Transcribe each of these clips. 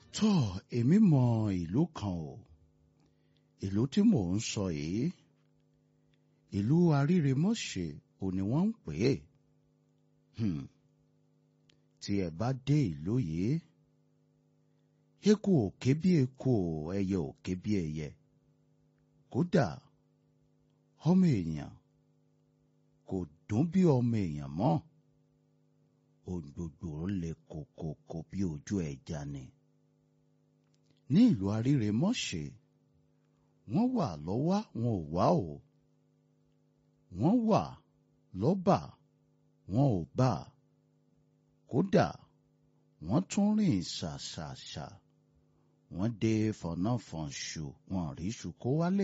tó èmi mọ ìlú kan o ìlú tí mò ń sọ yìí ìlú aríremọ́ṣẹ́ ò ní wọ́n ń pè é Hmm. tí ẹ bá dé ìlú yìí eku ò ké bí eku o ẹyẹ ò ké bí ẹyẹ kódà ọmọ èèyàn kò dún bí ọmọ èèyàn mọ́ ohun gbogbo le kòkòkò bí ojú ẹja ni ní ìlú aríremọ́ṣẹ́ wọ́n wà lọ́wọ́ wọn ò wá o wọ́n wà lọ́bà wọn ò bá kódà wọ́n tún rìn ṣàṣàṣà wọ́n dé fọnáfọnṣu wọn rí iṣu kó wálé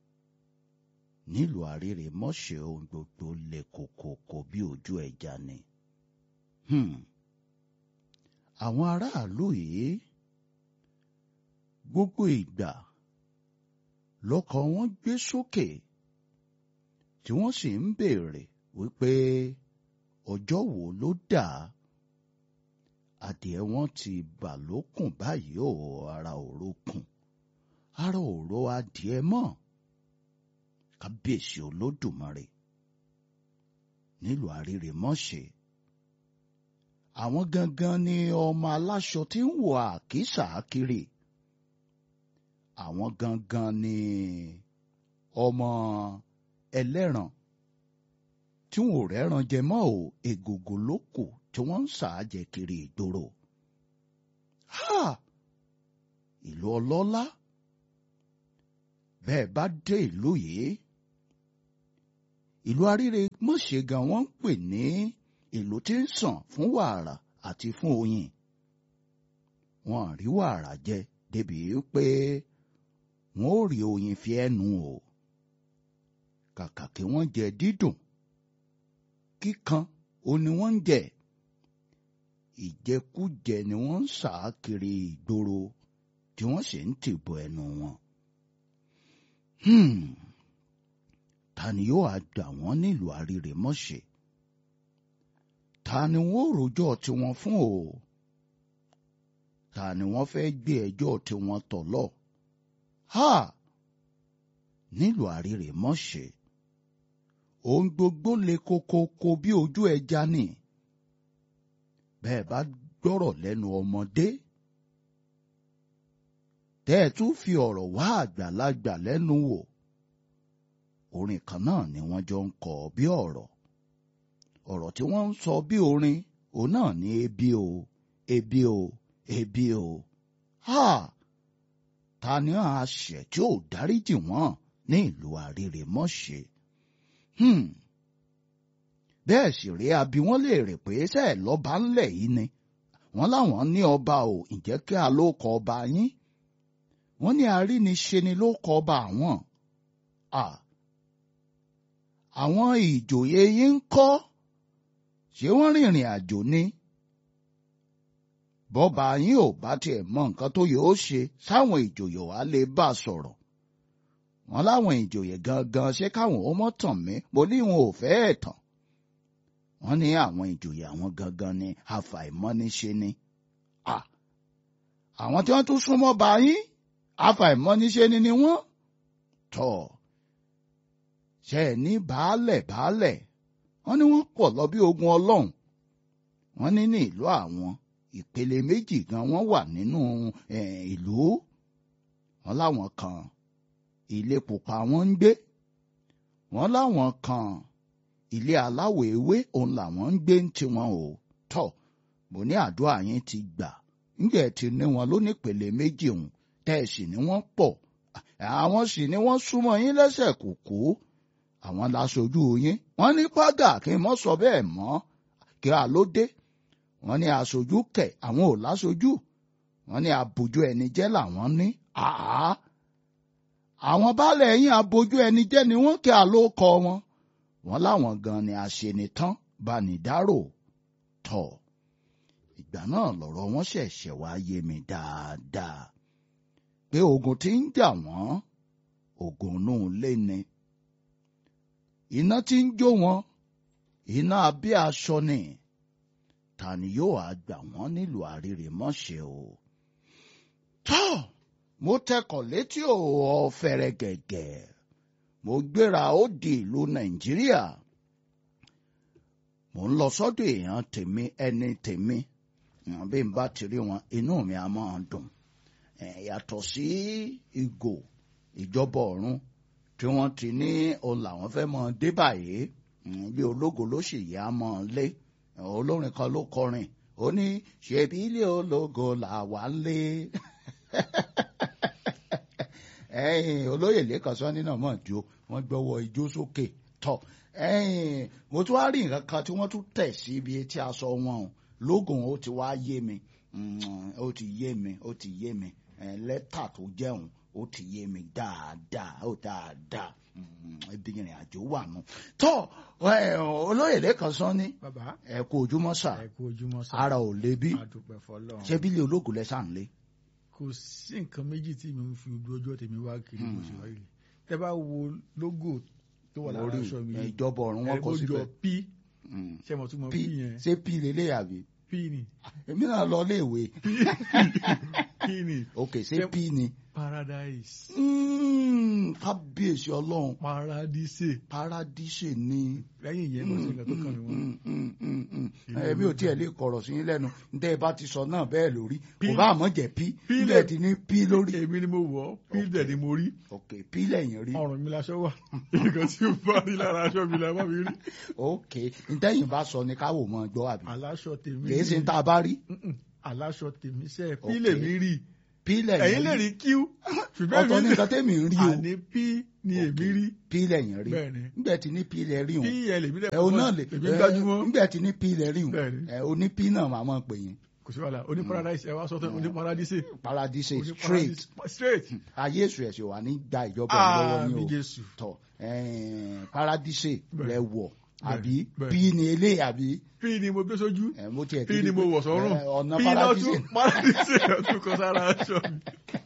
nílùú aríremọ́ṣẹ́ ohun gbogbo le kòkòkò bí ojú ẹja ni. Hmm. àwọn aráàlú yìí gbogbo ìgbà lọ́kàn wọn gbé sókè tí wọ́n sì ń béèrè wípé ọjọ́ wo ló dà adìẹ wọn ti bà lókùn báyìí ò ara òro kùn ara òro adìẹ mọ́ kábíyèsí olódùmarè nílùú àríremọ́ṣẹ́ àwọn gangan ni ọmọ aláṣọ tí ń wọ àkísà kiri àwọn gangan ni ọmọ ẹlẹ́ran tí wọn ò rẹ́ran jẹ mọ́ ò egungun ló kù tí wọ́n ń ṣàájẹ kiri ìgboro. Ha! ìlú ọlọ́lá bẹ́ẹ̀ bá dé ìlú yìí ìlú aríre mọ̀ṣẹ́ gan wọ́n ń pè ní ìlú tí ń sàn fún wàrà àti fún oyin. Wọ́n rí wàrà jẹ débi pé wọ́n ò rí oyin fi ẹnu o. Kàkà kí wọ́n jẹ dídùn kíkan ó ní wọ́n ń jẹ ìjẹkújẹ ni wọ́n ń sà kiri ìgboro tí wọ́n sì ń tìbọ̀ ẹnu wọn. Hmm. ta ni yóò á gbà wọ́n nílùú àríremọ́ṣẹ́ ta ni wọ́n rojọ́ tiwọn fún o ta ni wọ́n fẹ́ gbé ẹjọ́ tiwọn tọ̀ lọ ha nílùú àríremọ́ṣẹ́ ohun gbogbo le kokoko bí ojú ẹja ni bẹ́ẹ̀ bá gbọ́rọ̀ lẹ́nu ọmọdé tẹ́ ẹ tún fi ọ̀rọ̀ wá àgbàlagbà lẹ́nu wò orin kan náà ni wọ́n jọ ń kọ bí ọ̀rọ̀ ọ̀rọ̀ tí wọ́n ń sọ bí orin òun náà ní ebi o ebi o ebi o ha ta ni àṣẹ tí ò dáríjì wọ́n ní ìlú àríremọ́ṣẹ́ Hmm. bẹ́ẹ̀ sì rí abi wọ́n lè rè pé ṣe ẹ̀ lọ́ba ńlẹ̀ yìí ni wọ́n láwọn ní ọba ò ǹjẹ́ kí a ló kọ ọba yín wọ́n ní aríniṣe ni ló kọ ọba àwọn. àwọn ìjòyè yín ń kọ́ ṣé wọ́n rìnrìn àjò ni bọ́ba yín ò bá tiẹ̀ mọ nǹkan tó yóò ṣe sáwọn ìjòyè wa lè bá a sọ̀rọ̀ wọn láwọn ìjòyè gangan ṣé káwọn ó mọ̀ tàn mí mo ní wọn ò fẹ́ ẹ̀ tàn wọ́n ní àwọn ìjòyè àwọn gangan ni àfàìmọ́niṣe ni àwọn tí wọ́n tún súnmọ́ bá yín àfàìmọ́niṣe ni ni wọ́n tọ̀ ṣe ẹ̀ ní baálẹ̀ baálẹ̀ wọ́n ní wọ́n pọ̀ lọ bí ogun ọlọ́run wọ́n ní ní ìlú àwọn ìpele méjì gan wọ́n wà nínú ìlú wọn láwọn kan ilé pupa wọn ń gbé wọn láwọn kan ilé aláwọ̀ ewé òun làwọn ń gbé ń tiwọn o tọ mo ní àdúrà yín ti gbà ńgbẹ tí ní wọn lónípele méjì òun tẹ ẹ sì ní wọn pọ̀ àwọn sì ní wọn súnmọ́ yín lẹ́sẹ̀ kùkú àwọn láṣojú yín wọn ní pàgà kí n mọ sọ bẹ́ẹ̀ mọ́ kí a ló dé wọn ní aṣojú kẹ àwọn ò láṣojú wọn ní abojú ẹni jẹ́ làwọn ní àá àwọn baálẹ̀ yín abojú ẹni jẹ́ ni wọ́n kí àlókọ wọn wọ́n láwọn gan ni àṣenitán banidáró tọ̀ ìgbà náà lọ̀rọ̀ wọn ṣẹ̀ṣẹ̀ wá yé mi dáadáa pé ogun tí ń jà wọ́n ogun inú ilé ni iná tí ń jó wọn iná abẹ́ aṣọ ni ta ni yóò á gbà wọ́n nílùú àrírèmọ́ṣẹ́ o tọ́ mo tẹkọ̀ létí ò fẹ̀rẹ̀ gẹ̀gẹ̀ mo gbéra ó di ìlú nàìjíríà mo ń lọ sọ́dọ̀ èèyàn tèmi ẹni tèmi wọn bí n bá ti rí wọn inú mi á máa dùn yàtọ̀ sí ìgò ìjọba ọ̀run tí wọ́n ti ní òun làwọn fẹ́ mọ dé báyìí bí ológo ló sì yá mọ́ lé olórin kan ló kọrin ó ní ṣebí ilé ológo làwa lé ẹ̀yin olóyè lẹ́kàn sọ́ni náà mọ̀ jó wọ́n gbọ́wọ́ ijó sókè tọ̀ ẹ̀yin mo tún wá rí nǹkan kan tí wọ́n tún tẹ̀ sí ibi etí aṣọ wọn o lógún ó ti wá yé mi ó ti yé mi ó ti yé mi lẹ́tà tó jẹun ó ti yé mi dáadáa ó dáadáa ibi ìrìn àjò wà nù. tọ́ olóyè lẹ́kàn sọ́ni bàbá ẹ kú ojúmọ́ sà ẹ kú ojúmọ́ sá ara ò lè bí àdúpẹ́ fọlọ́run ṣé bílẹ̀ ológun lẹ́sàn lé. kò sí nǹkan méjì tí mi ń fi ojú ọjọ́ tèmi wá kiri bó ṣe wáyé tẹ bá wo lógò tó wà lára lórí aṣọ mi yìí ìjọba ọ̀run wọn ẹ kọ bó jọ síbẹ̀. p Mm. ṣe mo tún mọ p p yẹn ṣé p lélẹ̀ àbí. p ni èmi náà lọ léèwé p ni ok ṣé Ṣé- p ni. paradise Mm, kábíyèsí ọlọ́run paradise paradíṣe ni. lẹ́yìn ìyẹn kò sí nǹkan tó kàn mí wọn Mm, mm, mm, mm. Ìlú èmi ò ológun. tiẹ̀ lè kọ̀rọ̀ sí yín lẹ́nu ntẹ́ ẹ bá ti sọ náà bẹ́ẹ̀ lórí P. kò bá àmọ́ jẹ́ p P ilẹ̀ lè- ti ní p lórí. èmi ni mo wọ̀ ọ́ p dẹ̀ ni mo rí ok p lẹ́yìn rí ọrùn mi laṣọ wà nǹkan tí ó bá rí lára aṣọ mi la bá mi rí ok ntẹ́yìn bá sọ ni káwọ́ mọ́ gbọ́ àbí aláṣọ tèmi kìí ṣe rí. ń tá a bá rí Mm-mm. aláṣọ tèmi sẹ́ p Ok. lè mi rí p lẹ́yìn ẹ̀yin lè rí q ṣùgbọ́n ọ̀tọ̀ ní èmi nǹkan tẹ́mi ń rí o àní p ni Ok. èmi rí p lẹ́yìn rí bẹ́ẹ̀ ni nígbà tí ní p lẹ́ rí p òun yẹn lèmi dẹ̀ ẹ o náà lè èmi gbájúmọ́ nígbà tí ní p lẹ́ rí òun Bẹ́ẹ̀ ni. ẹ o ní p náà máa mọ̀ pé yín kò sí wàhálà oní paradise ẹ wá sọ tán oní paradise paradise oní straight paradise straight ayé èsù ẹ̀sìn wà ní gba ìjọba ẹ̀ lọ́wọ́ ní àmì o jésù tọ̀ ẹ̀ẹ́n, paradise Bẹ́ẹ̀. lẹ wọ̀ Bẹ́ẹ̀, àbí bẹ́ẹ̀. p ní ilé àbí p ni mo gbé sójú ẹ̀, mo tiẹ̀ p ni mo wọ̀ sọ́rùn ẹ̀, ọ̀nà p náà paradise tún paradise náà tún kọ sára aṣọ mi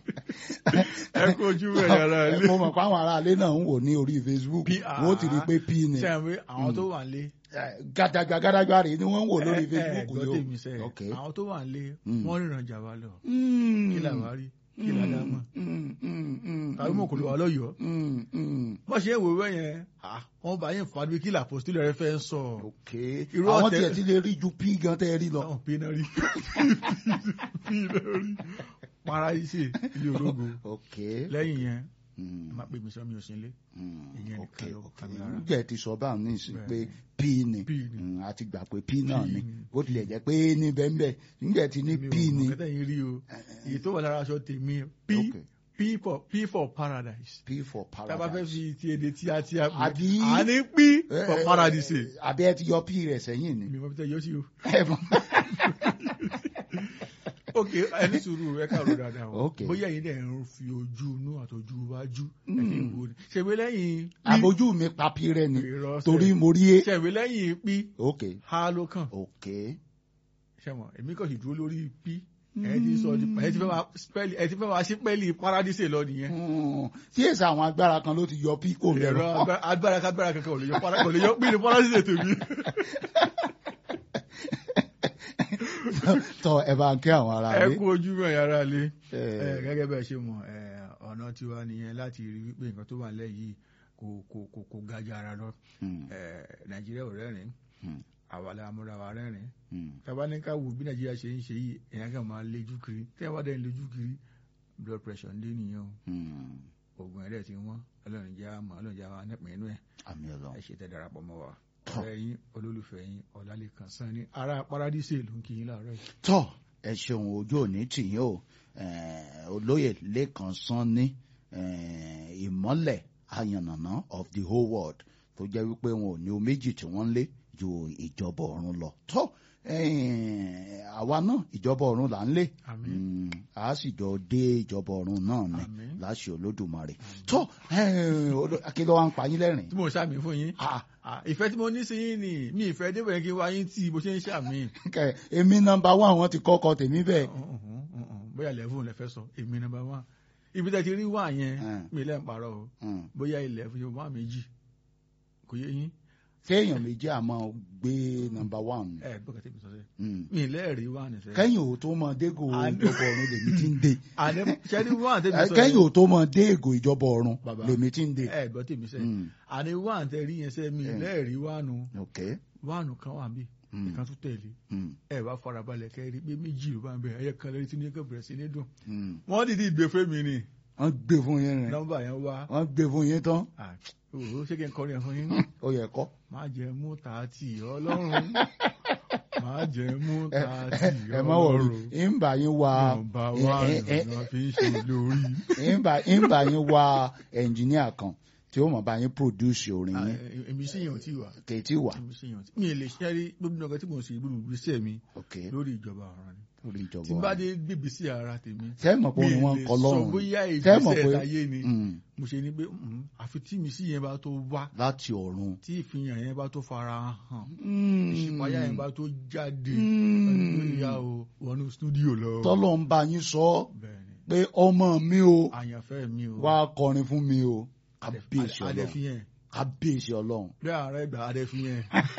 ẹ kó ojú ẹ̀ yàrá ẹ̀, ilé mo mọ̀ pé àwọn aráalé náà ń wò ní orí Facebook P- wọ́n ti rí i pé p ni ṣe àwọn àwọn tó wà nílé ẹ̀, gàdàgbà gàdàgbà rèé ni wọ́n ń wò lórí ẹ- ẹ Facebook gbọ́ yìí tèmi sẹ́ o. ok àwọn tó wà nílé Mm. wọ́n ríran jà wá lọ Mm. kí là wá rí kí là dá mọ̀ Mm, mm, mm, tàbí mọ̀ kò lè wà lọ́yọ̀ọ́ mm, mm. bọ́n ṣe ń wò wẹ́ yẹn wọ́n bá yẹn fàdúgbò kí làpọ̀sítélì rẹ fẹ́ sọ ok Irú àwọn ọ̀tẹ̀- tiẹ̀ ti lè rí ju p gan tẹ́ ẹ rí lọ. táwọn pé náà rí pí náà rí paradise ilé ológo ok lẹ́yìn yẹn Mm, ẹ má pè mí sọ mi ò sí ilé mm, ìyẹn ok nìkan ló ok kà mí lára. ǹjẹ́ ẹ ti sọ báwọn ní ìsìn pé Bẹ́ẹ̀. p ni P ni. Mm, a ti gbà pé p náà ni ni. bó tilẹ̀ jẹ́ pé ní bẹ́ẹ̀ ǹjẹ́ ti ní mi p ò ni mọ̀ kẹ́tẹ́ yín rí o èyí tó wà lára aṣọ tèmi p ok p for p for paradise p for tábà fẹ́ paradise. fi ti èdè tí a ti a pè Àbí? à ní p Eh, for eh, paradise eh, àbí ẹ ti yọ p rẹ̀ sẹ́yìn ni. mi mọ̀ bí tẹ́ yọ sí o. Ẹ mọ̀. ok ẹni sùúrù ẹ káàró dáadáa o Ok. bóyá yìí dẹ̀ ń fi ojú inú àtọjú wájú ẹ fi ń wo ni ṣèwé lẹ́yìn p àbójú mi pa p rẹ ni Irọ́ sẹ́. torí mo rí e. ṣèwé lẹ́yìn p ok ha ló kàn ok ṣẹ́wọ̀n èmi kàn sì dúró lórí p ẹ ti sọ di ẹ ti fẹ́ máa spẹ́lì ẹ ti fẹ́ máa ṣí pẹ́lì paradise lọ nìyẹn Mm, tí èsì àwọn agbára kan ló ti yọ p kò ẹ̀rọ lẹ́rọ. agbára- agbára kágbára kankan ò lè yọ para- kò lè yọ pí ní paradise tèmi. tọ ẹ bá ń kí àwọn ará ẹ rẹ. kú ojú mọ̀ yàrá lé Eh. ẹ gẹ́gẹ́ bẹ́ẹ̀ ṣe mọ̀ ẹ, ọ̀nà tiwa nìyẹn láti rí wípé nǹkan tó wà nílẹ̀ yìí kò kò kò kò ga jù ara lọ Mm, ẹ, nàìjíríà ò rẹ́rìn mm, àwa la múra wa rẹ́rìn mm. tábà ní ká wò bí nàìjíríà ṣe ń ṣe yìí èèyàn kan máa lejú kiri tí wọ́n dẹ̀ ń lejú kiri blood pressure ń dé nìyẹn o Mm. oògùn ẹ̀rẹ́ ti wọ́n ọlọ́run jẹ́ àmọ́ ọlọ́run jẹ́ àwọn nípìn inú ẹ̀ àmì ẹ Ọlọ́run. ṣe tẹ́ darapọ̀ mọ́ wa ọ̀rẹ́ yín olólùfẹ́ yín ọ̀làlẹ́kan sanni ará paradíṣe ló ń kí yín láàárọ̀ yìí. tọ ẹ ṣeun ojú òní tìyín o Eh, olóyè lẹ́kan sanni eh, ìmọ́lẹ̀ ayànnàná of the whole world tó jẹ́ wípé wọn ò ní o méjì tí wọ́n ń lé ju ìjọba ọ̀run lọ tọ eh, àwa náà ìjọba ọ̀run là ń lé àmín Mm, a sì jọ dé ìjọba ọ̀run náà ni Àmín. láṣẹ olódùmarè tó kí ló wá ń pa yín lẹ́rìn. tí mo ṣàmì fún yín Ah, Ah, ìfẹ́ tí mo ní sí yín ni mi ìfẹ́ débẹ̀ kí n wá yín tí bó ṣe ń ṣàmì. kẹ èmi nọ́mbà wá àwọn ti kọ́kọ́ tèmi bẹ́ẹ̀. bóyá lẹ́fún lẹ fẹ́ sọ èmi nọ́mbà wá ibi tẹ́ ti rí wá yẹn Mm. mi lẹ́ ń parọ́ o Mm, bóyá ilẹ̀ fún yorùbá méjì kò yé yín téèyàn méjì àmọ́ gbé nọ́mbà one. ẹ gbọ́dọ̀ tẹ́mi sọ sẹ́ Mm. mi lẹ́ẹ̀rí wà ní sẹ́. kẹ́yìn ò tó mọ dégò Àná- ìjọba ọ̀run lèmi ti ń dé àní sẹ́ni wà tẹ́mi sọ kẹ́yìn ò tó mọ dégò ìjọba ọ̀run Bàbá. lèmi ti ń dé. ẹ gbọ́ tẹ́mi sẹ́ Mm. àní wà tẹ́ rí yẹn sẹ́ mi Mm. lẹ́ẹ̀rí wà nù ok wà nù kan wà mí Mm. ìkan tún tẹ̀lé Mm. ẹ wá farabalẹ̀ kẹ́ rí pé méjì ló bá ń bẹ ẹyẹ kan lórí tí ní kò bẹ̀rẹ̀ sí ní dùn Mm. wọ́n dìde ìgbé fún mi ni wọ́n gbé fún yín rìn nọ́mbà yẹn wá wọ́n gbé fún yín tán Ah, òwò ṣé kí n kọrin ẹ̀ fún yín ó yẹ kọ́. má jẹ mú tààtì ọlọ́run má jẹ mú tààtì ẹ má wọrí ọlọ́run ń bá yín wá nọ́mbà wà ẹ- ẹ- lọ́nà fi ń ṣe lórí. ń bá ń bá yín wá ẹnjìníà kan tí ó mọ̀ bá yín produce orin Ah, yín eh, èmi sì yàn tí wà kèétí wà. èmi sì yàn tí mi ì lè ṣe rí gbogbo nǹkan tí mo sì gbogbo ìgbésẹ̀ mi ok lórí ìjọba ọ̀ràn ni lórí ìjọba tí n bá dé gbèbí sí ara tèmi sẹ́mọ̀ pé orin wọn ń kọ mi ì lè sọ lọ́rùn bóyá Tẹ́ mọ̀ ìgbésẹ̀ pé- láyé ni Mm, mo ṣe ni pé mm, àfi tí mi sí yẹn bá tó wá láti ọ̀run. tí ìfihàn yẹn bá tó fara hàn Mm, ìṣípayá yẹn bá tó jáde Mm. lórí ya o wọnú stúdíò lọ. tọ́lọ̀ ń bá yín sọ bẹ́ẹ̀ni pé ọmọ mi o àyànfẹ́ mi o wá kọrin fún mi o kábíyèsí ọlọ́run adẹ́fiyẹn kábíyèsí ọlọ́run. bí ààrẹ gbà adẹ́fiyẹn.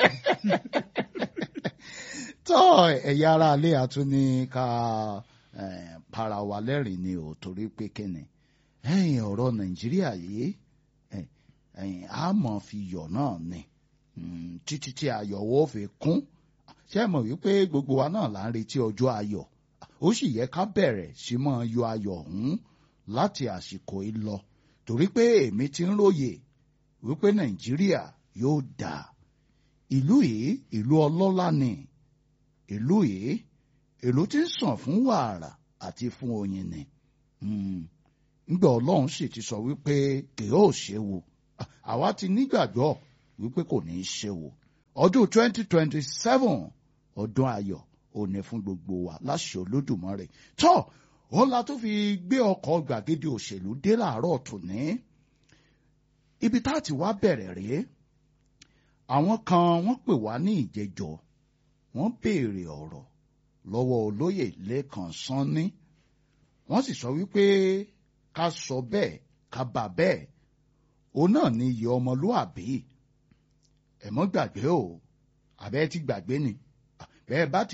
tọ́ ẹ̀yà ara alẹ́ àtún ní ká eh, para wa lẹ́rìn ni ò torí pé kíni ẹ̀yìn ọ̀rọ̀ nàìjíríà yìí eh, ẹ̀yìn a mọ̀ fi yọ̀ náà ni Mm, títí tí ayọ̀wọ́ fi kún ṣé ẹ mọ̀ wípé gbogbo wa náà là ń retí ọjọ́ ayọ̀ ó sì yẹ ká bẹ̀rẹ̀ sí máa yọ ayọ̀ ọ̀hún láti àsìkò yìí lọ torí pé èmi ti ń róye wípé nàìjíríà yóò dáa ìlú yìí ìlú ọlọ́lá ni ìlú yìí ìlú tí ń sàn fún wàrà àti fún oyin ni Mm. ńgbà ọlọ́run sì ti sọ wípé kì yóò ṣe wò àwa ti nígbàgbọ́ wípé kò ní í ṣe wò ọdún twenty twenty seven ọdún ayọ̀ òní fún gbogbo wa láṣẹ olódùmarè tó òun la tó fi gbé ọkọ̀ gbàgede òṣèlú dé làárọ̀ tòní ibi tá a ti wá bẹ̀rẹ̀ rèé àwọn kan wọ́n pè wá ní ìjẹjọ wọ́n béèrè ọ̀rọ̀ lọ́wọ́ olóyè lẹ́kàn sanni wọ́n sì sọ wípé ká sọ bẹ́ẹ̀ ká bà bẹ́ẹ̀ òun náà ní iye ọmọlúàbí ẹ mọ́ gbàgbé o àbẹ́ ti gbàgbé ni bẹ́ẹ̀ bá ti